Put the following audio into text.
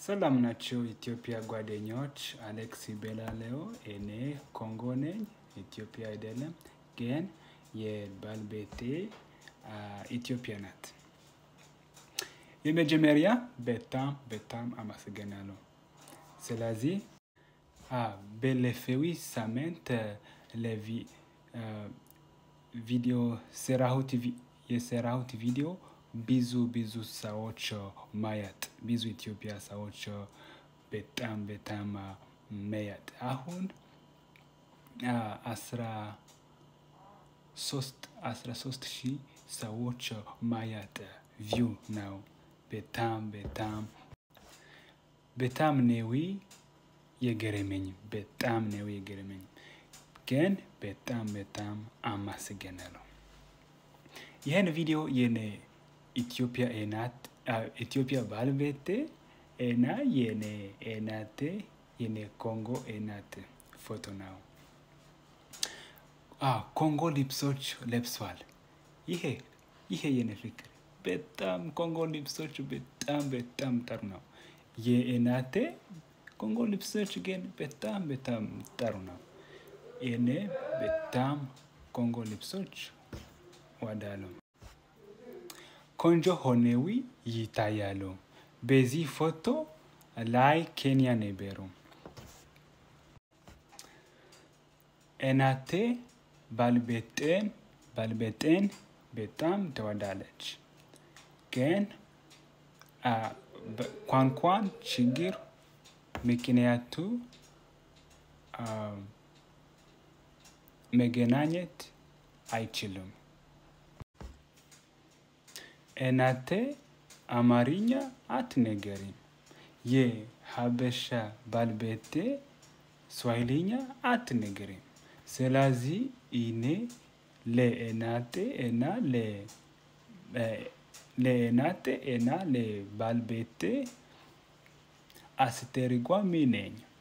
ሰላም ናቸው ኢትዮጵያ ጓደኞች፣ አሌክስ ቤላሌዮ እኔ ኮንጎ ነኝ። ኢትዮጵያ አይደለም ግን የባለቤቴ ኢትዮጵያ ናት። የመጀመሪያ በጣም በጣም አመሰግናለሁ። ስለዚህ ባለፈው ሳምንት ቪዲዮ ሰራሁት የሰራሁት ቪዲዮ ብዙ ብዙ ሰዎች ማየት ብዙ ኢትዮጵያ ሰዎች በጣም በጣም ማየት አሁን አስራ ሶስት አስራ ሶስት ሺህ ሰዎች ማየት ቪው ነው። በጣም በጣም በጣም ነው የገረመኝ በጣም ነው የገረመኝ። ግን በጣም በጣም አመሰግናለሁ። ይህን ቪዲዮ የኔ ኢትዮጵያ እናት ኢትዮጵያ ባለቤቴ እና የኔ እናቴ የኔ ኮንጎ እናት ፎቶ ነው። ኮንጎ ልብሶች ለብሷል። ይሄ ይሄ የኔ ፍቅር በጣም ኮንጎ ልብሶች በጣም በጣም ጥሩ ነው። የእናቴ ኮንጎ ልብሶች ግን በጣም በጣም ጥሩ ነው። እኔ በጣም ኮንጎ ልብሶች እወዳለሁ። ቆንጆ ሆነው ይታያሉ። በዚህ ፎቶ ላይ ኬንያ ነበሩ። እናቴ ባለቤቴን ባለቤቴን በጣም ትወዳለች። ግን ቋንቋን ችግር ምክንያቱ መገናኘት አይችሉም። እናቴ አማርኛ አትናገርም። የሀበሻ ባለቤቴ ስዋሂልኛ አትናገርም። ስለዚህ እኔ ለእናቴ እና ለእናቴ እና ለባለቤቴ አስተርጓሚ ነኝ።